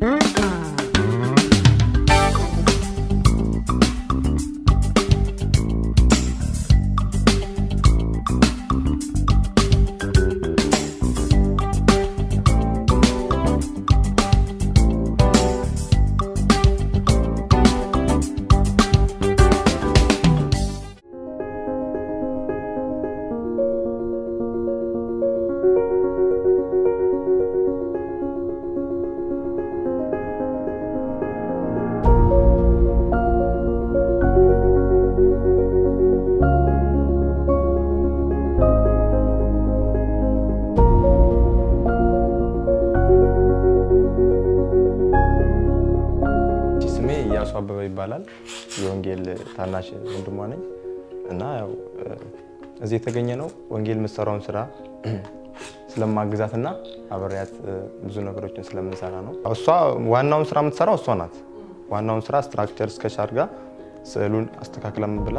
ስሜ እያሱ አበበ ይባላል። የወንጌል ታናሽ ወንድሟ ነኝ እና ያው እዚህ የተገኘ ነው ወንጌል የምትሰራውን ስራ ስለማግዛት እና አብሬያት ብዙ ነገሮችን ስለምንሰራ ነው። እሷ ዋናውን ስራ የምትሰራው እሷ ናት። ዋናውን ስራ ስትራክቸር እስከች አድርጋ ስዕሉን አስተካክለም ብላ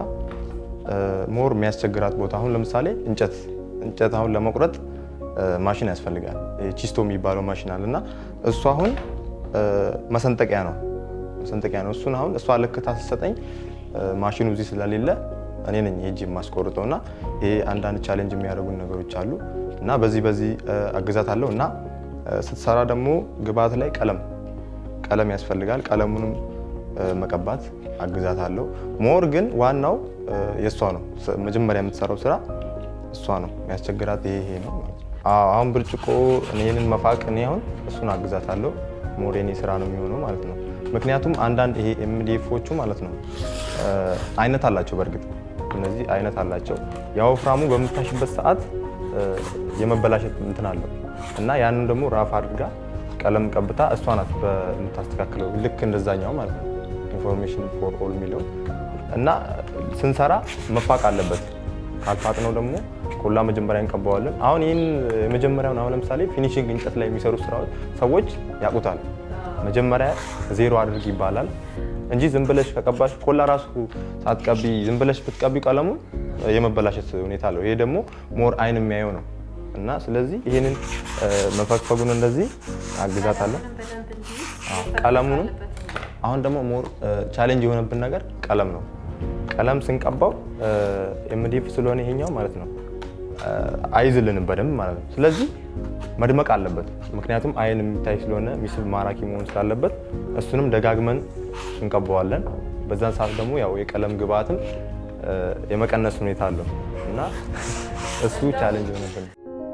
ሞር የሚያስቸግራት ቦታ አሁን ለምሳሌ እንጨት እንጨት አሁን ለመቁረጥ ማሽን ያስፈልጋል። ቺስቶ የሚባለው ማሽን አለ እና እሱ አሁን መሰንጠቂያ ነው መሰንጠቂያ ነው። እሱን አሁን እሷ ልክታ ስትሰጠኝ ማሽኑ እዚህ ስለሌለ እኔ ነኝ ሄጄ የማስቆርጠው እና ይሄ አንዳንድ ቻሌንጅ የሚያደርጉን ነገሮች አሉ እና በዚህ በዚህ አግዛት አለው እና ስትሰራ ደግሞ ግብአት ላይ ቀለም ቀለም ያስፈልጋል። ቀለሙንም መቀባት አግዛት አለው። ሞር ግን ዋናው የእሷ ነው። መጀመሪያ የምትሰራው ስራ እሷ ነው። የሚያስቸግራት ይሄ ይሄ ነው ማለት ነው። አዎ አሁን ብርጭቆ ይህንን መፋቅ እኔ አሁን እሱን አግዛት አለው። ሞር የኔ ስራ ነው የሚሆነው ማለት ነው። ምክንያቱም አንዳንድ ይሄ ኤምዲኤፎቹ ማለት ነው አይነት አላቸው። በእርግጥ እነዚህ አይነት አላቸው። የወፍራሙ በምታሽበት ሰዓት የመበላሸት እንትን አለው እና ያንን ደግሞ ራፍ አድርጋ ቀለም ቀብታ እሷ ናት የምታስተካክለው ልክ እንደዛኛው ማለት ነው። ኢንፎርሜሽን ፎር ኦል የሚለው እና ስንሰራ መፋቅ አለበት። ካልፋቅነው ደግሞ ኮላ መጀመሪያ እንቀባዋለን። አሁን ይህን የመጀመሪያውን አሁን ለምሳሌ ፊኒሽንግ እንጨት ላይ የሚሰሩ ስራዎች ሰዎች ያውቁታል። መጀመሪያ ዜሮ አድርግ ይባላል እንጂ ዝም ብለሽ ከቀባሽ ኮላ ራሱ ሳትቀቢ ዝም ብለሽ ብትቀቢ ቀለሙን የመበላሸት ሁኔታ አለው። ይሄ ደግሞ ሞር አይን የሚያየው ነው እና ስለዚህ ይህንን መፈግፈጉን እንደዚህ አግዛታለሁ። ቀለሙንም አሁን ደግሞ ሞር ቻሌንጅ የሆነብን ነገር ቀለም ነው። ቀለም ስንቀባው ኤምዲኤፍ ስለሆነ ይሄኛው ማለት ነው አይዝልንም በደንብ ማለት ነው። ስለዚህ መድመቅ አለበት። ምክንያቱም አይን የሚታይ ስለሆነ ሚስብ ማራኪ መሆን ስላለበት እሱንም ደጋግመን እንቀባዋለን። በዛን ሰዓት ደግሞ ያው የቀለም ግብአትም የመቀነስ ሁኔታ አለው እና እሱ ቻሌንጅ የሆነብን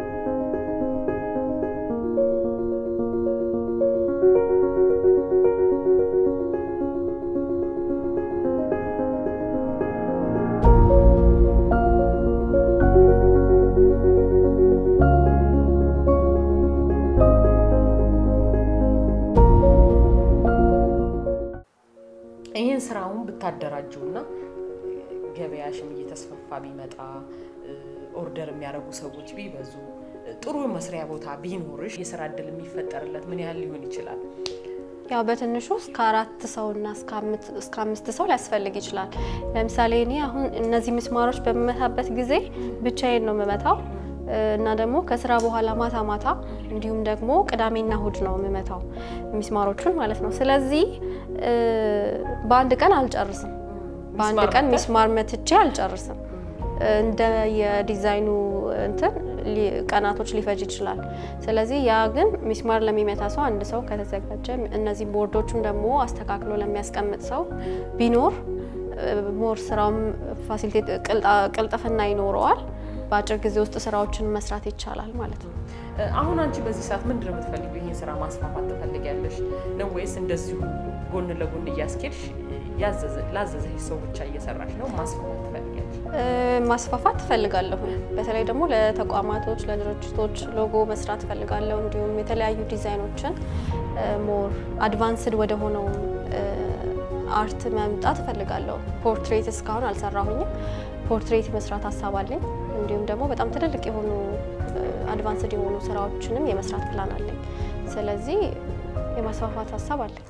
ይህን ስራውን ብታደራጁና ገበያሽም እየተስፋፋ ቢመጣ ኦርደር የሚያደርጉ ሰዎች ቢበዙ ጥሩ መስሪያ ቦታ ቢኖርሽ የስራ እድል የሚፈጠርለት ምን ያህል ሊሆን ይችላል? ያው በትንሹ እስከ አራት ሰው እና እስከ አምስት ሰው ሊያስፈልግ ይችላል። ለምሳሌ እኔ አሁን እነዚህ ምስማሮች በምመታበት ጊዜ ብቻዬን ነው የምመታው እና ደግሞ ከስራ በኋላ ማታ ማታ እንዲሁም ደግሞ ቅዳሜና እሁድ ነው የምመታው ሚስማሮቹን ማለት ነው። ስለዚህ በአንድ ቀን አልጨርስም። በአንድ ቀን ሚስማር መትቼ አልጨርስም። እንደ የዲዛይኑ እንትን ቀናቶች ሊፈጅ ይችላል። ስለዚህ ያ ግን ሚስማር ለሚመታ ሰው አንድ ሰው ከተዘጋጀ እነዚህ ቦርዶቹን ደግሞ አስተካክሎ ለሚያስቀምጥ ሰው ቢኖር ሞር ስራውም ፋሲሊቴት ቅልጥፍና ይኖረዋል። በአጭር ጊዜ ውስጥ ስራዎችን መስራት ይቻላል ማለት ነው። አሁን አንቺ በዚህ ሰዓት ምንድን ነው የምትፈልጊው? ይህን ስራ ማስፋፋት ትፈልጊያለሽ ነው ወይስ እንደዚሁ ጎን ለጎን እያስኬድሽ ላዘዘሽ ሰው ብቻ እየሰራሽ ነው? ማስፋፋት ትፈልጊያለሽ? ማስፋፋት ትፈልጋለሁ። በተለይ ደግሞ ለተቋማቶች፣ ለድርጅቶች ሎጎ መስራት ትፈልጋለሁ። እንዲሁም የተለያዩ ዲዛይኖችን ሞር አድቫንስድ ወደ ሆነው አርት መምጣት እፈልጋለሁ። ፖርትሬት እስካሁን አልሰራሁኝም። ፖርትሬት መስራት ሀሳብ አለኝ። እንዲሁም ደግሞ በጣም ትልልቅ የሆኑ አድቫንስድ የሆኑ ስራዎችንም የመስራት ፕላን አለኝ። ስለዚህ የማስፋፋት ሀሳብ አለኝ።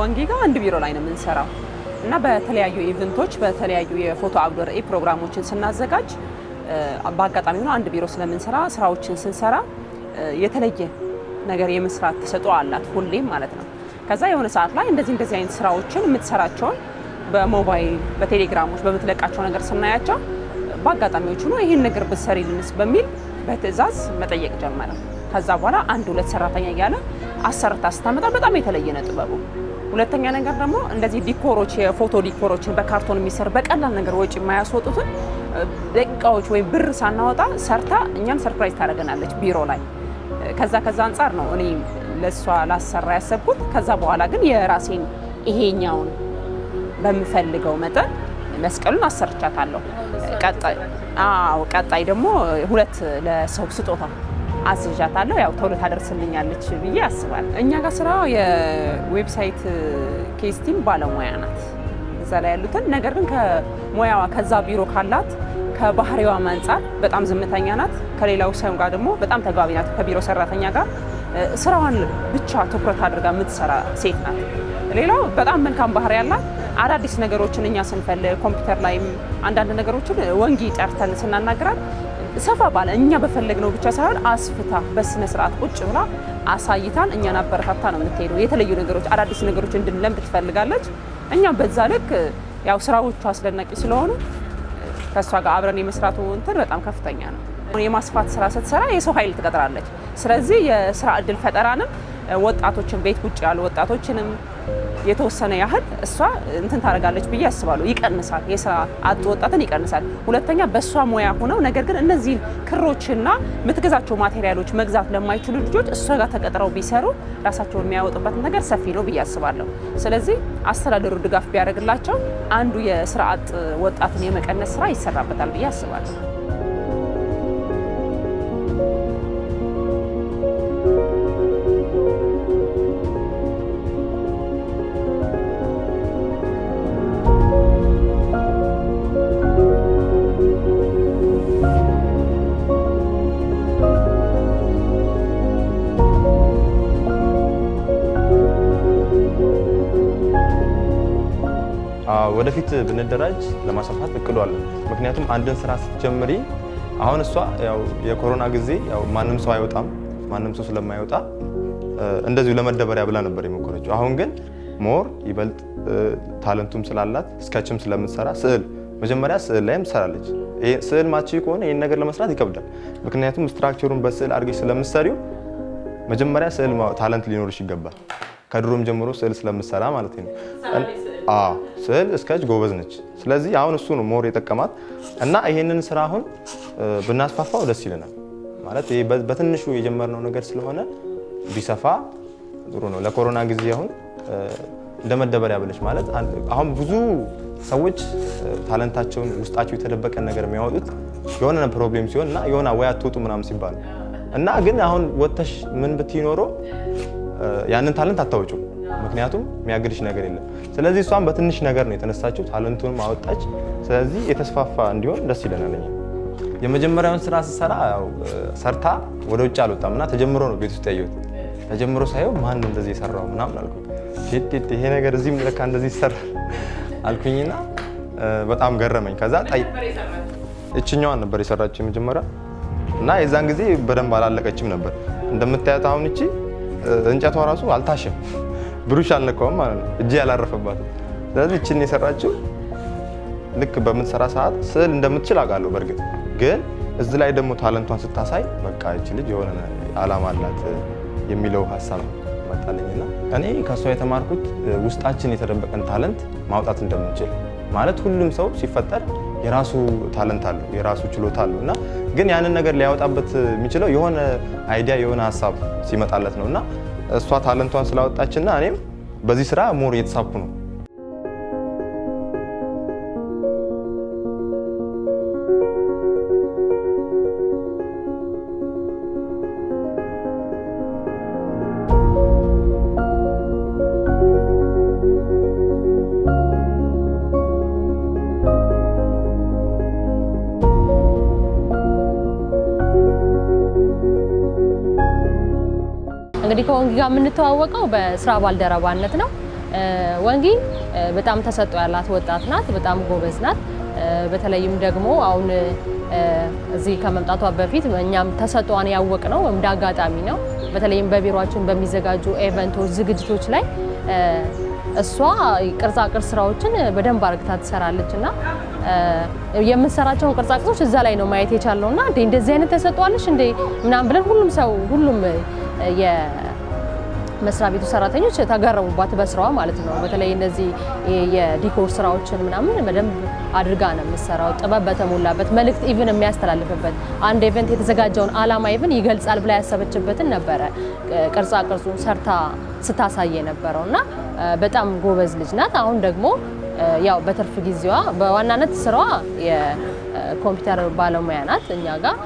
ከወንጌ ጋር አንድ ቢሮ ላይ ነው የምንሰራው እና በተለያዩ ኢቨንቶች በተለያዩ የፎቶ አውደ ርዕይ ፕሮግራሞችን ስናዘጋጅ በአጋጣሚ ሆኖ አንድ ቢሮ ስለምንሰራ ስራዎችን ስንሰራ የተለየ ነገር የመስራት ተሰጥኦ አላት ሁሌም ማለት ነው። ከዛ የሆነ ሰዓት ላይ እንደዚህ እንደዚህ አይነት ስራዎችን የምትሰራቸውን በሞባይል በቴሌግራሞች በምትለቃቸው ነገር ስናያቸው በአጋጣሚዎች ሆኖ ይህን ነገር ብትሰሪልንስ በሚል በትዕዛዝ መጠየቅ ጀመረ። ከዛ በኋላ አንድ ሁለት ሰራተኛ እያለ አሰርታ ስታመጣ በጣም የተለየ ነው ጥበቡ። ሁለተኛ ነገር ደግሞ እንደዚህ ዲኮሮች የፎቶ ዲኮሮችን በካርቶን የሚሰሩ በቀላል ነገር ወጪ የማያስወጡትን ደቂቃዎች ወይም ብር ሳናወጣ ሰርታ እኛን ሰርፕራይዝ ታደርገናለች ቢሮ ላይ። ከዛ ከዛ አንጻር ነው እኔ ለእሷ ላሰራ ያሰብኩት። ከዛ በኋላ ግን የራሴን ይሄኛውን በምፈልገው መጠን መስቀሉን አሰርቻታለሁ። ቀጣይ አዎ ቀጣይ ደግሞ ሁለት ለሰው ስጦታ አስይዣታለሁ። ያው ቶሎ ታደርስልኛለች ብዬ አስባለሁ። እኛ ጋር ስራ የዌብሳይት ኬስቲንግ ባለሙያ ናት እዛ ላይ ያሉትን ነገር ግን ከሙያዋ ከዛ ቢሮ ካላት ከባህሪዋም አንጻር በጣም ዝምተኛ ናት። ከሌላው ሰው ጋር ደግሞ በጣም ተግባቢ ናት። ከቢሮ ሰራተኛ ጋር ስራዋን ብቻ ትኩረት አድርጋ የምትሰራ ሴት ናት። ሌላው በጣም መልካም ባህሪ ያላት አዳዲስ ነገሮችን እኛ ስንፈልግ ኮምፒውተር ላይም አንዳንድ ነገሮችን ወንጌ ጠርተን ስናናግራት ሰፋ ባለ እኛ በፈለግነው ብቻ ሳይሆን አስፍታ በስነ ስርዓት ቁጭ ብላ አሳይታን እኛን አበረታታ ነው የምትሄደው። የተለዩ ነገሮች አዳዲስ ነገሮች እንድንለምድ ትፈልጋለች። እኛም በዛ ልክ ያው ስራዎቹ አስደናቂ ስለሆኑ ከእሷ ጋር አብረን የመስራቱ እንትን በጣም ከፍተኛ ነው። የማስፋት ስራ ስትሰራ የሰው ኃይል ትቀጥራለች። ስለዚህ የስራ እድል ፈጠራንም ወጣቶችን ቤት ውጭ ያሉ ወጣቶችንም የተወሰነ ያህል እሷ እንትን ታደርጋለች ብዬ አስባለሁ። ይቀንሳል፣ የስራ አጥ ወጣትን ይቀንሳል። ሁለተኛ በእሷ ሙያ ሆነው ነገር ግን እነዚህን ክሮችና የምትገዛቸው ማቴሪያሎች መግዛት ለማይችሉ ልጆች እሷ ጋር ተቀጥረው ቢሰሩ ራሳቸውን የሚያወጡበት ነገር ሰፊ ነው ብዬ አስባለሁ። ስለዚህ አስተዳደሩ ድጋፍ ቢያደርግላቸው አንዱ የስራ አጥ ወጣትን የመቀነስ ስራ ይሰራበታል ብዬ አስባለሁ። ወደፊት ብንደራጅ ለማስፋፋት እቅዱ አለን። ምክንያቱም አንድን ስራ ስትጀምሪ አሁን እሷ ያው የኮሮና ጊዜ ያው ማንም ሰው አይወጣም፣ ማንም ሰው ስለማይወጣ እንደዚሁ ለመደበሪያ ብላ ነበር የሞከረችው። አሁን ግን ሞር ይበልጥ ታለንቱም ስላላት እስከችም ስለምትሰራ ስዕል መጀመሪያ ስዕል ላይም ትሰራለች። ስዕል ማቺ ከሆነ ይህን ነገር ለመስራት ይከብዳል። ምክንያቱም ስትራክቸሩን በስዕል አድርገሽ ስለምትሰሪው መጀመሪያ ስዕል ታለንት ሊኖርሽ ይገባል። ከድሮም ጀምሮ ስዕል ስለምትሰራ ማለት ነው። ስዕል እስከች ጎበዝ ነች። ስለዚህ አሁን እሱ ነው ሞር የጠቀማት እና ይሄንን ስራ አሁን ብናስፋፋው ደስ ይለናል። ማለት ይሄ በትንሹ የጀመርነው ነገር ስለሆነ ቢሰፋ ጥሩ ነው። ለኮሮና ጊዜ አሁን እንደ መደበሪያ ብለች ማለት አሁን ብዙ ሰዎች ታለንታቸውን ውስጣቸው የተደበቀን ነገር የሚያወጡት የሆነ ፕሮብሌም ሲሆን እና የሆነ ወይ አትወጡ ምናምን ሲባል እና ግን አሁን ወጥተሽ ምን ብትይ ኖሮ ያንን ታለንት አታወጪው ምክንያቱም የሚያግድሽ ነገር የለም። ስለዚህ እሷም በትንሽ ነገር ነው የተነሳችው፣ ታለንቱንም አወጣች። ስለዚህ የተስፋፋ እንዲሆን ደስ ይለናል። እኛ የመጀመሪያውን ስራ ስትሰራ ሰርታ ወደ ውጭ አልወጣም እና ተጀምሮ ነው ቤት ውስጥ ያየሁት። ተጀምሮ ሳየው ማን ነው እንደዚህ የሰራው ምናምን አልኩ። ሼት ይሄ ነገር እዚህም ለካ እንደዚህ ይሰራል አልኩኝና በጣም ገረመኝ። ከዛ እችኛዋን ነበር የሰራችው የመጀመሪያ እና የዛን ጊዜ በደንብ አላለቀችም ነበር እንደምታያት አሁን እቺ እንጨቷ ራሱ አልታሸም ብሩሽ አልነካውም ማለት ነው። እጄ ያላረፈባትም። ስለዚህ እችን የሰራችው ልክ በምትሰራ ሰዓት ስዕል እንደምትችል አውቃለሁ። በእርግጥ ግን እዚህ ላይ ደግሞ ታለንቷን ስታሳይ በቃ ይች ልጅ የሆነ አላማ አላት የሚለው ሀሳብ መጣልኝና እኔ ከእሷ የተማርኩት ውስጣችን የተደበቀን ታለንት ማውጣት እንደምንችል ማለት ሁሉም ሰው ሲፈጠር የራሱ ታለንት አለው፣ የራሱ ችሎታ አለው እና ግን ያንን ነገር ሊያወጣበት የሚችለው የሆነ አይዲያ የሆነ ሀሳብ ሲመጣለት ነው እና እሷ ታለንቷን ስላወጣችና እኔም በዚህ ስራ ሞር እየተሳብኩ ነው። እንግዲህ ከወንጌ ጋር የምንተዋወቀው በስራ ባልደረባነት ነው። ወንጊ በጣም ተሰጥኦ ያላት ወጣት ናት። በጣም ጎበዝ ናት። በተለይም ደግሞ አሁን እዚህ ከመምጣቷ በፊት እኛም ተሰጥኦዋን ያወቅ ነው እንደ አጋጣሚ ነው። በተለይም በቢሮችን በሚዘጋጁ ኤቨንቶች፣ ዝግጅቶች ላይ እሷ ቅርጻ ቅርጽ ስራዎችን በደንብ አርግታ ትሰራለች እና የምትሰራቸውን ቅርጻ ቅርጾች እዛ ላይ ነው ማየት የቻልነው እና እንዴ እንደዚህ አይነት ተሰጥቷለሽ እንዴ ምናምን ብለን ሁሉም ሰው ሁሉም የመስሪያ ቤቱ ሰራተኞች ተገረሙባት በስራዋ ማለት ነው። በተለይ እነዚህ የዲኮር ስራዎችን ምናምን በደንብ አድርጋ ነው የምትሰራው። ጥበብ በተሞላበት መልእክት ኢቭን የሚያስተላልፍበት አንድ ኢቨንት የተዘጋጀውን አላማ ኢቭን ይገልጻል ብላ ያሰበችበትን ነበረ ቅርጻ ቅርጹን ሰርታ ስታሳይ የነበረው እና በጣም ጎበዝ ልጅ ናት። አሁን ደግሞ ያው በትርፍ ጊዜዋ በዋናነት ስራዋ የኮምፒውተር ባለሙያ ናት። እኛ ጋር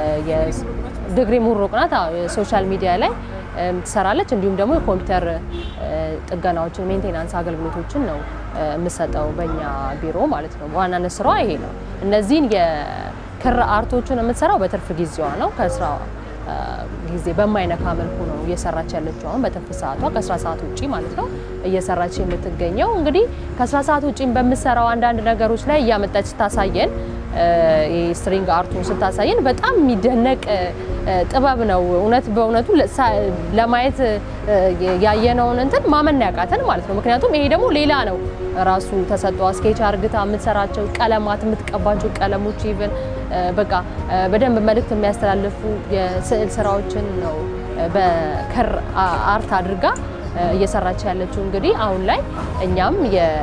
የዲግሪ ምሩቅ ናት። ሶሻል ሚዲያ ላይ ትሰራለች። እንዲሁም ደግሞ የኮምፒውተር ጥገናዎችን፣ ሜንቴናንስ አገልግሎቶችን ነው የምሰጠው በእኛ ቢሮ ማለት ነው። በዋናነት ስራዋ ይሄ ነው። እነዚህን የክር አርቶችን የምትሰራው በትርፍ ጊዜዋ ነው ከስራ ጊዜ በማይነካ መልኩ ነው እየሰራች ያለችው። አሁን በትርፍ ሰዓቷ ከስራ ሰዓት ውጪ ማለት ነው እየሰራች የምትገኘው። እንግዲህ ከስራ ሰዓት ውጪ በምትሰራው አንዳንድ ነገሮች ላይ እያመጣች ስታሳየን ስትሪንግ አርቱን ስታሳየን በጣም የሚደነቅ ጥበብ ነው። እውነት በእውነቱ ለማየት ያየነውን እንትን ማመን ያቃተን ማለት ነው። ምክንያቱም ይሄ ደግሞ ሌላ ነው ራሱ ተሰጧ ስኬች አርግታ የምትሰራቸው ቀለማት የምትቀባቸው ቀለሞች ኢቨን በቃ በደንብ መልእክት የሚያስተላልፉ የስዕል ስራዎችን ነው በክር አርት አድርጋ እየሰራች ያለችው። እንግዲህ አሁን ላይ እኛም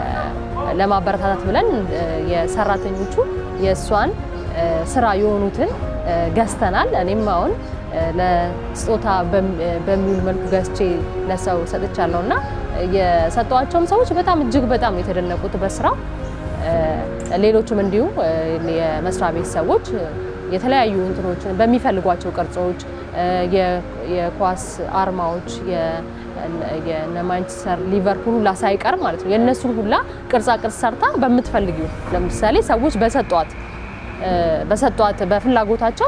ለማበረታታት ብለን የሰራተኞቹ የእሷን ስራ የሆኑትን ገዝተናል። እኔም አሁን ለስጦታ በሚውል መልኩ ገዝቼ ለሰው ሰጥቻለሁ እና የሰጠዋቸውም ሰዎች በጣም እጅግ በጣም ነው የተደነቁት በስራው። ሌሎችም እንዲሁ የመስሪያ ቤት ሰዎች የተለያዩ እንትኖችን በሚፈልጓቸው ቅርጾች የኳስ አርማዎች የማንቸስተር ሊቨርፑል ሁላ ሳይቀር ማለት ነው የእነሱን ሁላ ቅርጻ ቅርጽ ሰርታ በምትፈልጊው ለምሳሌ ሰዎች በሰጧት በሰጧት በፍላጎታቸው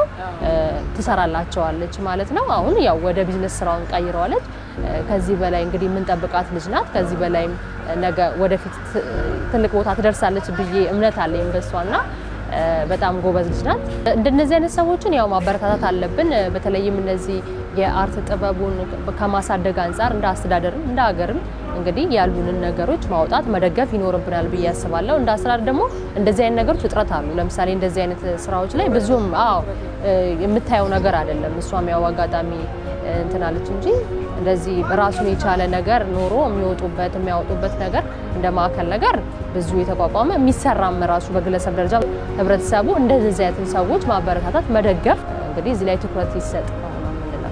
ትሰራላቸዋለች ማለት ነው። አሁን ያው ወደ ቢዝነስ ስራውን ቀይረዋለች። ከዚህ በላይ እንግዲህ የምንጠብቃት ልጅ ናት። ከዚህ በላይም ነገ ወደፊት ትልቅ ቦታ ትደርሳለች ብዬ እምነት አለኝ በሷና በጣም ጎበዝ ልጅ ናት። እንደነዚህ አይነት ሰዎችን ያው ማበረታታት አለብን። በተለይም እነዚህ የአርት ጥበቡን ከማሳደግ አንጻር እንደ አስተዳደርም እንደ ሀገርም እንግዲህ ያሉንን ነገሮች ማውጣት መደገፍ ይኖርብናል ብዬ አስባለሁ። እንደ አስተዳደር ደግሞ እንደዚህ አይነት ነገሮች እጥረት አሉ። ለምሳሌ እንደዚህ አይነት ስራዎች ላይ ብዙም አዎ የምታየው ነገር አይደለም። እሷም ያው አጋጣሚ እንትናለች እንጂ እንደዚህ ራሱን የቻለ ነገር ኖሮ የሚወጡበት የሚያወጡበት ነገር እንደ ማዕከል ነገር ብዙ የተቋቋመ የሚሰራም ራሱ በግለሰብ ደረጃ ህብረተሰቡ እንደዚህ አይነትን ሰዎች ማበረታታት መደገፍ እንግዲህ እዚህ ላይ ትኩረት ይሰጥ ነው የምንለው።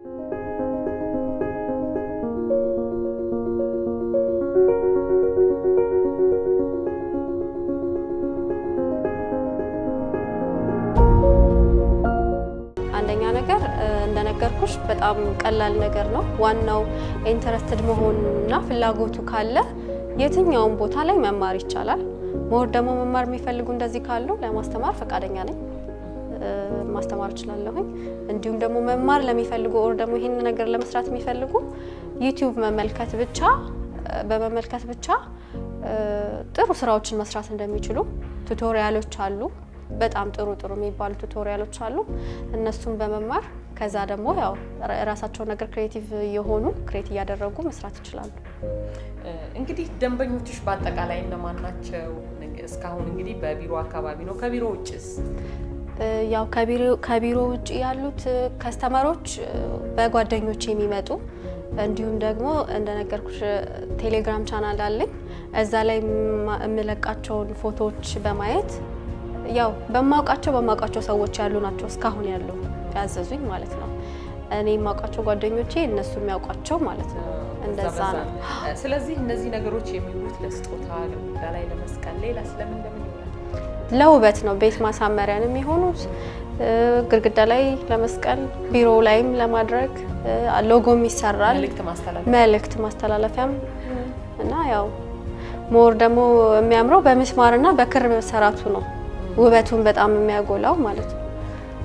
አንደኛ ነገር እንደነገርኩሽ በጣም ቀላል ነገር ነው። ዋናው ኢንተረስትድ መሆንና ፍላጎቱ ካለ የትኛውም ቦታ ላይ መማር ይቻላል። ሞር ደግሞ መማር የሚፈልጉ እንደዚህ ካሉ ለማስተማር ፈቃደኛ ነኝ፣ ማስተማር እችላለሁኝ። እንዲሁም ደግሞ መማር ለሚፈልጉ ኦር ደግሞ ይህን ነገር ለመስራት የሚፈልጉ ዩቲዩብ መመልከት ብቻ በመመልከት ብቻ ጥሩ ስራዎችን መስራት እንደሚችሉ ቱቶሪያሎች አሉ። በጣም ጥሩ ጥሩ የሚባሉ ቱቶሪያሎች አሉ። እነሱን በመማር ከዛ ደግሞ ያው ራሳቸው ነገር ክሬቲቭ የሆኑ ክሬት እያደረጉ መስራት ይችላሉ። እንግዲህ ደንበኞችሽ በአጠቃላይ እነማን ናቸው? እስካሁን እንግዲህ በቢሮ አካባቢ ነው። ከቢሮ ውጭስ? ያው ከቢሮ ውጭ ያሉት ከስተመሮች በጓደኞች የሚመጡ እንዲሁም ደግሞ እንደነገርኩሽ ቴሌግራም ቻናል አለኝ። እዛ ላይ የምለቃቸውን ፎቶዎች በማየት ያው በማውቃቸው በማውቃቸው ሰዎች ያሉ ናቸው እስካሁን ያሉ ያዘዙኝ ማለት ነው። እኔ የማውቃቸው ጓደኞቼ እነሱ የሚያውቋቸው ማለት ነው። እንደዛ ነው። ስለዚህ እነዚህ ነገሮች የሚውሉት ለስጦታ፣ ግድግዳ ላይ ለመስቀል፣ ሌላ ስለምን ለምን ይውላል? ለውበት ነው። ቤት ማሳመሪያን የሚሆኑት ግድግዳ ላይ ለመስቀል፣ ቢሮ ላይም ለማድረግ ሎጎም ይሰራል። መልእክት ማስተላለፍ መልእክት ማስተላለፊያም እና ያው ሞር ደግሞ የሚያምረው በምስማርና በክር መሰራቱ ነው ውበቱን በጣም የሚያጎላው ማለት ነው።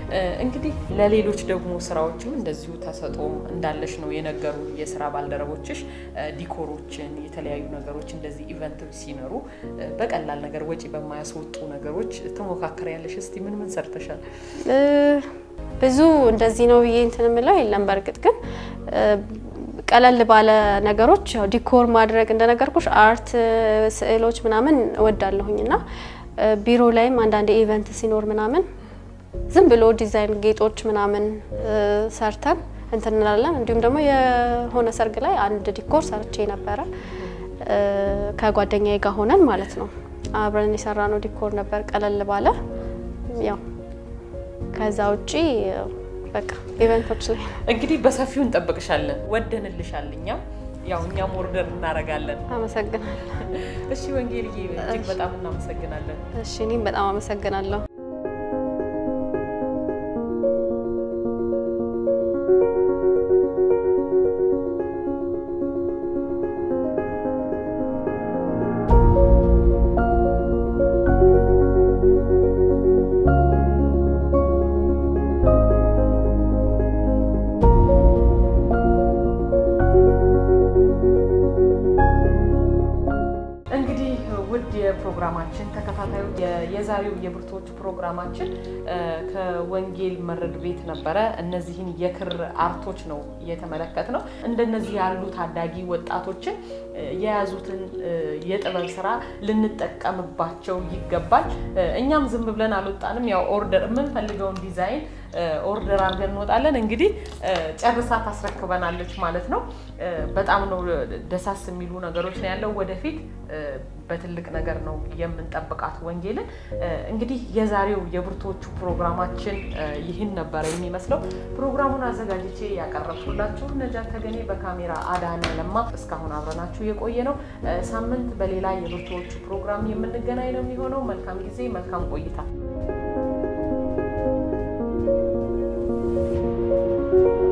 እንግዲህ ለሌሎች ደግሞ ስራዎችም እንደዚሁ ተሰጥኦም እንዳለሽ ነው የነገሩ የስራ ባልደረቦችሽ። ዲኮሮችን፣ የተለያዩ ነገሮች እንደዚህ ኢቨንት ሲኖሩ በቀላል ነገር ወጪ በማያስወጡ ነገሮች ትሞካከሪያለሽ። እስቲ ምን ምን ሰርተሻል? ብዙ እንደዚህ ነው ብዬ እንትን የምለው የለም። በእርግጥ ግን ቀለል ባለ ነገሮች ያው ዲኮር ማድረግ እንደነገርኩሽ አርት ስዕሎች ምናምን እወዳለሁኝ እና ቢሮ ላይም አንዳንድ ኢቨንት ሲኖር ምናምን ዝም ብሎ ዲዛይን ጌጦች ምናምን ሰርተን እንትን እንላለን። እንዲሁም ደግሞ የሆነ ሰርግ ላይ አንድ ዲኮር ሰርቼ ነበረ ከጓደኛዬ ጋር ሆነን ማለት ነው። አብረን የሰራ ነው ዲኮር ነበር ቀለል ባለ ያው ከዛ ውጪ በቃ ኢቨንቶች ላይ እንግዲህ በሰፊው እንጠብቅሻለን። ወደንልሻል። እኛም ያው እኛም ኦርደር እናደርጋለን። አመሰግናለሁ። እሺ ወንጌልዬ፣ እጅግ በጣም እናመሰግናለን። እሺ እኔም በጣም አመሰግናለሁ። እንግዲህ ውድ የፕሮግራማችን ተከታታዮች የዛሬው የብርቱዎቹ ፕሮግራማችን ከወንጌል መረድ ቤት ነበረ። እነዚህን የክር አርቶች ነው እየተመለከት ነው። እንደነዚህ ያሉ ታዳጊ ወጣቶችን የያዙትን የጥበብ ስራ ልንጠቀምባቸው ይገባል። እኛም ዝም ብለን አልወጣንም። ያው ኦርደር የምንፈልገውን ዲዛይን ኦርደር አድርገን እንወጣለን። እንግዲህ ጨርሳ ታስረክበናለች ማለት ነው። በጣም ነው ደሳስ የሚሉ ነገሮች ነው ያለው። ወደፊት በትልቅ ነገር ነው የምንጠብቃት ወንጌልን። እንግዲህ የዛሬው የብርቱዎቹ ፕሮግራማችን ይህን ነበረ የሚመስለው። ፕሮግራሙን አዘጋጅቼ ያቀረብኩላችሁ ነጃት ተገኔ፣ በካሜራ አዳነ ለማ። እስካሁን አብረናችሁ የቆየ ነው። ሳምንት በሌላ የብርቱዎቹ ፕሮግራም የምንገናኝ ነው የሚሆነው። መልካም ጊዜ፣ መልካም ቆይታ።